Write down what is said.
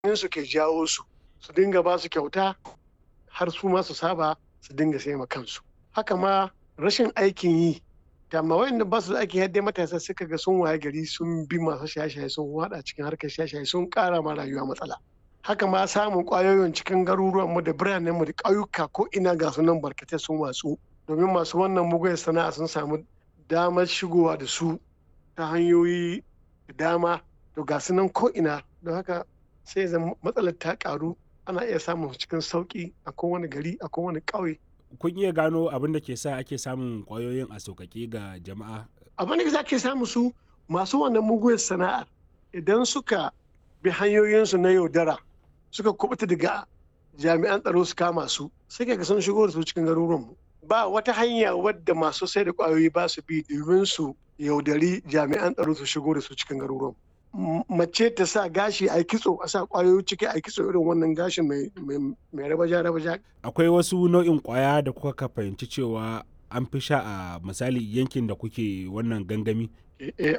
su ke jawo su su dinga ba su kyauta har su ma su saba su dinga sai ma kansu haka ma rashin aikin yi da ma wayanda ba su da aikin yadda matasa suka ga sun waye gari sun bi masu shaye-shaye sun wada cikin harkar shaye-shaye sun kara ma rayuwa matsala haka ma samun kwayoyin cikin garuruwanmu da biranenmu da ƙauyuka ko ina ga sunan barkatai sun watsu domin masu wannan mugun sana'a sun samu damar shigowa da su ta hanyoyi da dama to ga sunan ko ina don haka sai zan matsalar ta karu ana iya samun cikin sauki a kowane gari a kowane ƙauye kun iya gano abin da ke sa ake samun kwayoyin a sauƙaƙe ga jama'a abin da za ke samu su masu wannan mugun sana'ar idan suka bi hanyoyinsu na yaudara suka kubuta daga jami'an tsaro su kama su sai ka sun shigo da su cikin garuruwanmu ba wata hanya wadda masu sai da kwayoyi ba su bi domin su yaudari jami'an tsaro su shigo da su cikin garuruwanmu mace ta sa gashi a kitso a sa kwayoyi ciki a kitso irin wannan gashin mai rabaja rabaja akwai wasu nau'in kwaya da kuka fahimci cewa an fi sha a misali yankin da kuke wannan gangami